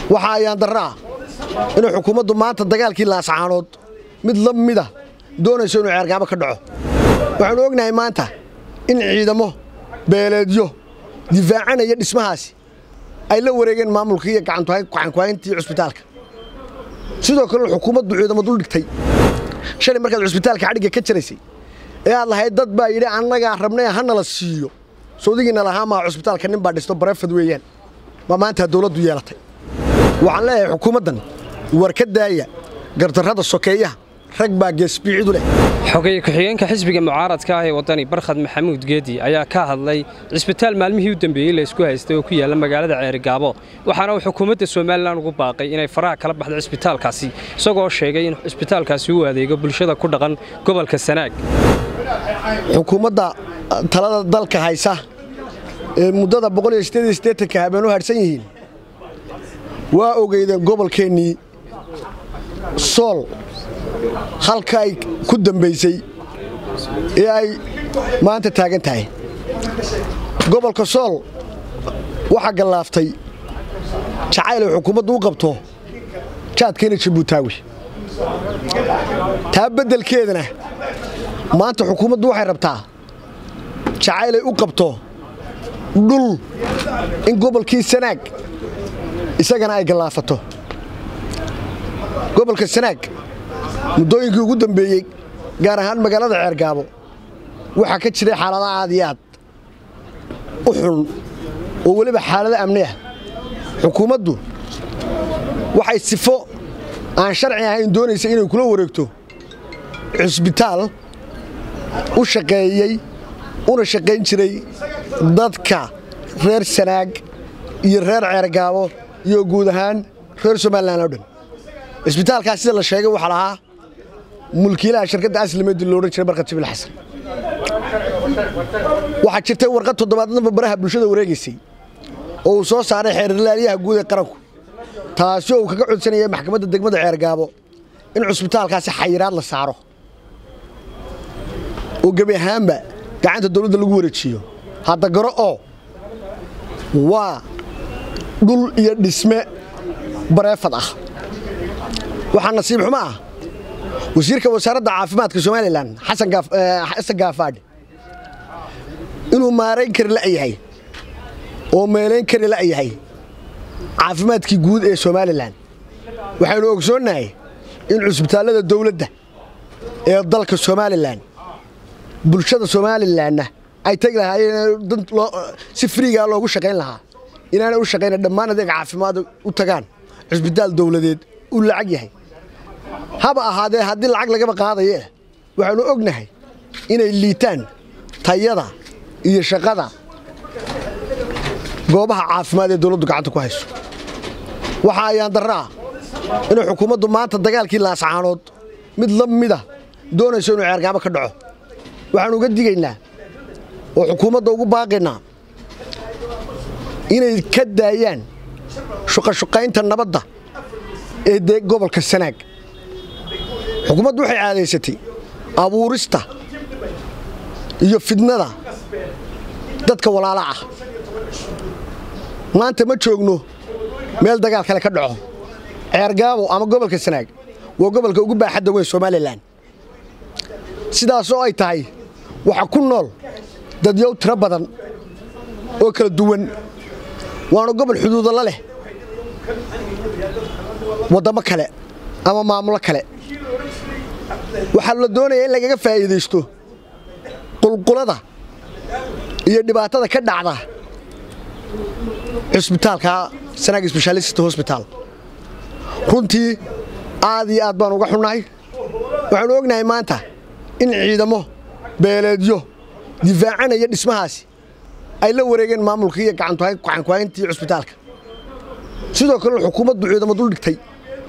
waxa ayaan darro ah inay xukuumaddu maanta dagaalkii laascaanood mid la mida doonayso inuu ceergaamo ka dhaco waxaanu ognahay maanta in ciidamo beeleedyo difaacanaya dhismahaasi ay la wareegeen maamulkii iyo gacankuhayntii cusbitaalka sidoo kalena xukuumaddu ciidamo dul dhigtay shalay markaad cusbitaalka xadhigga ka jaraysay ee aad lahayd dad baa yidhi annagaa rabnay hanala siiyo sawdigiina lahaa maa cusbitaalka nin baa dhisto bareefad weeyaan baa maanta dawladdu yeelatay waxaan leeyahay xukuumaddan war ka daaya gardarrada sokeeyaha rag baa geesbiicidu leh xogay ku-xigeenka xisbiga mucaaradka ah ee waddani barkhad maxamuud geedi ayaa ka hadlay cisbitaal maalmihii u dambeeyey la isku haystay oo ku yaalla magaalada ceerigaabo waxaana uu xukuumadda somalilan ugu baaqay inay faraha kala baxdo cisbitaalkaasi isagoo sheegay in cisbitaalkaasi uu adeego bulshada ku dhaqan gobolka sanaag xukuumadda talada dalka haysa ee muddada ka habeen u hadhsan yihiin waa ogeydeen gobolkeennii sool halka ay ku dambaysay ee ay maanta taagan tahay gobolka sool waxaa gallaaftay jacayl ay xukuumaddu u qabto jaadkeena jabuutaawi taa beddelkeedana maanta xukuumaddu waxay rabtaa jacayl ay u qabto dhul in gobolkii sanaag isagana ay gallaafato gobolka sanaag muddooyinkii ugu dambeeyey gaar ahaan magaalada ceergaabo waxaa ka jiray xaalada aad iyo aad u xun oo weliba xaalado amni ah xukuumaddu waxay sifo aan sharci ahayn doonaysa inay kula wareegto cusbitaal u shaqeeyey una shaqayn jiray dadka reer sanaag iyo reer ceergaabo iyo guud ahaan reer somalilan oo dhan cisbitaalkaas sida la sheegay waxaa lahaa mulkiilaha shirkadda aslimeedi loodhan jiray barkad jibil xasan waxaa jirtay warqad toddobaadnaba baraha bulshada wareegaysay oo uu soo saaray xeerlaaliyaha guud ee qaranku taasi oo uu kaga codsanayay maxkamadda degmada ceergaabo in cusbitaalkaasi xayiraad la saaro oo gebi ahaanba gacanta dawladda lagu wareejiyo hadda garo oo waa dhul iyo dhisme bareefad ah waxaa nasiib xumo ah wasiirka wasaaradda caafimaadka somalilan xasan gaafaadhe inuu maarayn kari la'yahay oo meelayn kari la'yahay caafimaadkii guud ee somalilan waxaynu ogsoonnahay in cusbitaallada dawladda ee dalka somalilan bulshada somalilanna ay tegi lahaayeen si friigaa loogu shaqayn lahaa inaanay u shaqayna dhammaan adeeg caafimaad u tagaan cusbitaal dawladeed uu lacag yahay haba ahaadee haddii lacag lagaba qaadaye waxaannu ognahay inay liitaan tayada iyo shaqada goobaha caafimaad ee dawladdu gacanta ku hayso waxa ayaan darro ah inay xukuumaddu maanta dagaalkii laascaanood mid la mida doonayso inuu ceergaamo ka dhaco waxaannu uga digaynaa oo xukuumadda ugu baaqaynaa inay ka daayaan shuqashuqaynta nabadda ee dee gobolka sanaag xukuumaddu waxay caadaysatay abuurista iyo fidnada dadka walaala ah maanta ma joogno meel dagaal kale ka dhaco ceergaabo ama gobolka sanaag waa gobolka ugu baaxadda weyn somalilan sidaasoo ay tahay waxaa ku nool dadyow tiro badan oo kala duwan waana gobol xuduudo la leh waddamo kale ama maamulo kale waxaa la doonaya in lagaga faa'iidaysto qulqulada iyo dhibaatada ka dhacda cusbitaalka sanaag sbeshaalist hosbitaal runtii aad iyo aad baan uga xunnahay waxaanu ognahay maanta in ciidamo beeleedyo difaacanaya dhismahaasi ay la wareegeen maamulkii iyo gacankuhayntii cusbitaalka sidoo kalena xukuumaddu ciidamo dul dhigtay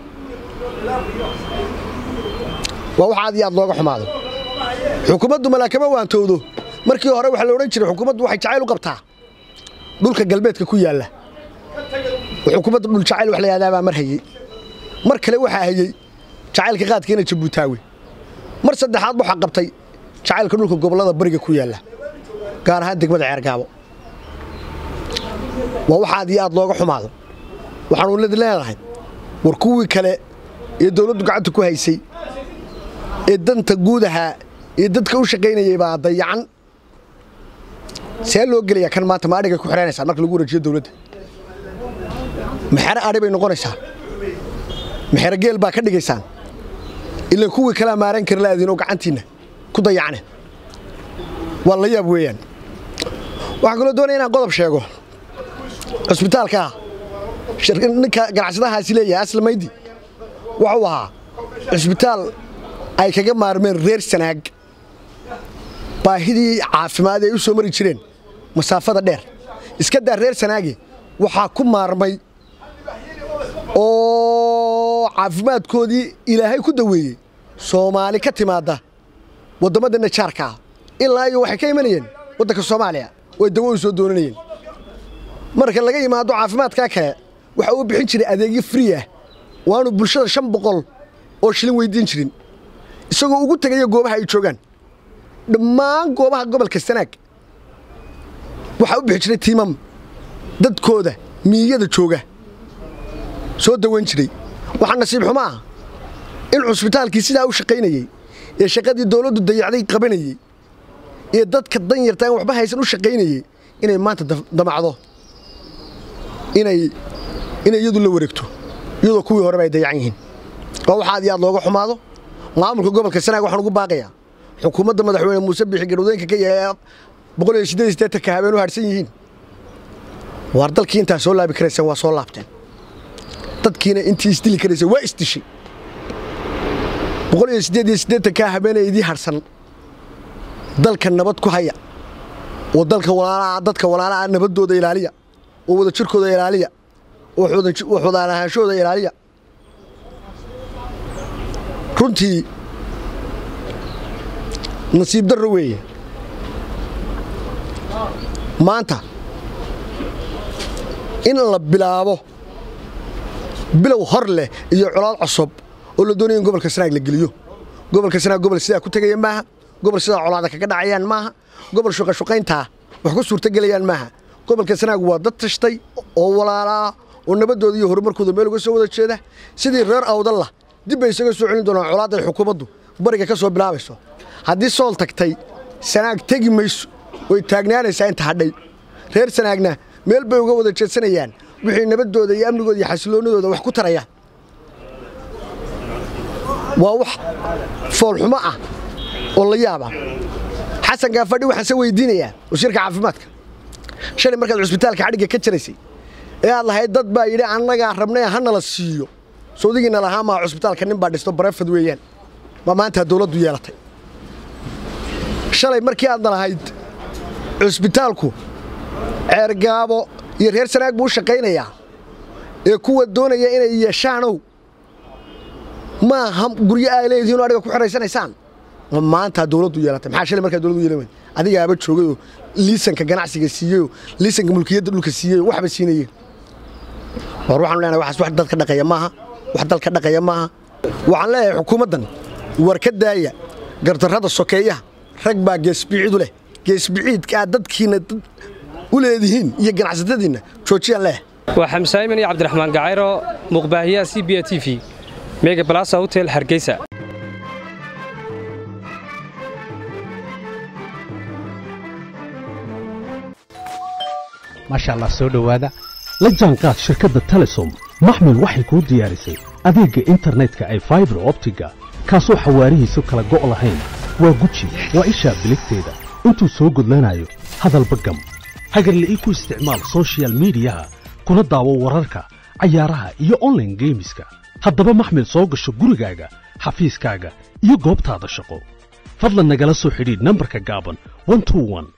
waa wax aad iyo aad looga xumaado xukuumaddu malaakama waantowdo markii hore waxaa la odhan jiray xukuumaddu waxay jacayl u qabtaa dhulka galbeedka ku yaalla xukuumadda dhul jacayl wax la yahdaa baa mar hayey mar kale waxaa hayey jacaylka qaadkeena jabuutaawi mar saddexaad waxaa qabtay jacaylka dhulka gobollada bariga ku yaalla gaar ahaan degmada ceergaabo waa wax aad iyo aad looga xumaado waxaanu lid leedahay war kuwii kale ee dawladdu gacanta ku haysay ee danta guud ahaa ee dadka u shaqaynayay baa dayacan see loo gelayaa kan maanta ma adhigay ku xidhanaysaan marka lagu wareejiyo dawladda maxero adhi bay noqonaysaa maxero geel baa ka dhigaysaan ilan kuwii kalea maaran kari laadiin oo gacantiinna ku dayacne waa la yaab weeyaan waxaan kaloo doonaya inaan qodob sheego cusbitaalkaa ninka ganacsadahaasi leeyahay aslamaydi wuxuu ahaa cusbitaal ay kaga maarmeen reer sanaag baahidii caafimaad ay u soo mari jireen masaafada dheer iska daa reer sanaage waxaa ku maarmay oo caafimaadkoodii ilaahay ku daweeyey soomaali ka timaadda waddammada najaarka ah ilaa iyo waxay ka imanayeen waddanka soomaaliya oo dawo u soo doonanayeen marka laga yimaado caafimaadkaa kale waxa uu bixin jiray adeegyo frii ah waanu bulshada shan boqol oo shilin weyddiin jirin isagoo ugu tegaya goobaha ay joogaan dhammaan goobaha gobolka sanaag waxaa u bixi jiray tiimam dadkooda miiyada jooga soo dawan jiray waxaa nasiib xumo ah in cusbitaalkii sidaa u shaqaynayey ee shaqadii dawladdu dayacday qabanayey ee dadka danyarta aan waxba haysan u shaqaynayey inay maanta damacdo inay inay iyadu la wareegto iyadoo kuwii horeba ay dayacan yihiin oo waxa aad iyo aad looga xumaado maamulka gobolka sanaag waxaan ugu baaqayaa xukuumadda madaxweyne muuse bixi garwadooyinka ka yahay boqol iyo siddeed iyo siddeetanka habeen u harsan yihiin waar dalkii intaa soo laabi karayseen waa soo laabteen dadkiina intii isdili karaysay waa isdishay boqol iyo siddeed iyo siddeetankaa habeenee idii harsan dalka nabad ku haya oo dalka walaalaha dadka walaalaha nabaddooda ilaaliya oo wada jirkooda ilaaliya oo waxwadaan ahaanshooda ilaaliya runtii nasiib darro weeye maanta in la bilaabo bilow hor leh iyo colaad cusub oo la doonaya in gobolka sanaag la geliyo gobolka sanaag gobol sidaa ku tegaya maaha gobol sidaa colaada kaga dhacayaan maaha gobol shuqashuqayntaa wax ku suurtogelayaan maaha gobolka sanaag waa dad tashtay oo walaalaa oo nabaddooda iyo horumarkooda meel uga soo wada jeeda sidii reer awdalla dib bay isaga soo celin doonaan colaadday xukuumaddu bariga ka soo bilaabayso haddii sool tagtay sanaag tegi mayso way taagnaanaysaa inta hadhay reer sanaagna meel bay uga wada jeedsanayaan wixii nabaddooda iyo amnigooda iyo xasiloonnadooda wax ku taraya waa wax foolxumo ah oo la yaaba xasan gaafadhi waxaan se weydiinayaa wasiirka caafimaadka shalay markaad cusbitaalka xadhigga ka jaraysay ee aad lahayd dad baa yidhi annagaa rabnay hanala siiyo sawdigiina lahaa maa cusbitaalka nin baa dhisto barefad weeyaan maa maanta dawladdu yeelatay shalay markii aadna lahayd cusbitaalku ceergaabo iyo reer sanaag buu u shaqaynayaa ee kuwa doonaya inay yeeshaanow maaha guryo ay leedihiin oo adhiga ku xiraysanaysaan maanta dawladdu yeelatay maxaa shalay markaa dawladdu yeelan weyn adigaaba joogayoo liisanka ganacsiga siiyeyoo liisanka mulkiyadda dhulka siiyeyoo waxba siinayeen war waxaanu leenahay waxaas wax dadka dhaqaya maaha wax dalka dhaqaya maaha waxaan leeyahay xukuumaddan war ka daaya gardarrada sokeeyaha rag baa geesbiciidu leh geesbiciidka aad dadkiinna dad u leedihiin iyo ganacsatadiinna joojiyaan leeh waa xamsaayiman iyo cabdiraxmaan gacayro muuqbaahiyaha c b a t v mega balasa hotel hargeysa maasha allah soo dhowaada la jaanqaad shirkadda telesom maxmil waxay kuu diyaarisay adeegga internetka ay faibar optiga kaasoo xawaarihiisu kala go' lahayn waa guji waa ishaa biligteeda intuu soo gudlanayo hadalba gam hagarla'ii ku isticmaal soshiyal miidiyaha kuna daawo wararka cayaaraha iyo onlaine geemiska haddaba maxmil soo gasho gurigaaga xafiiskaaga iyo goobtaada shaqo fadlan nagala soo xidhiidh nambarka gaaban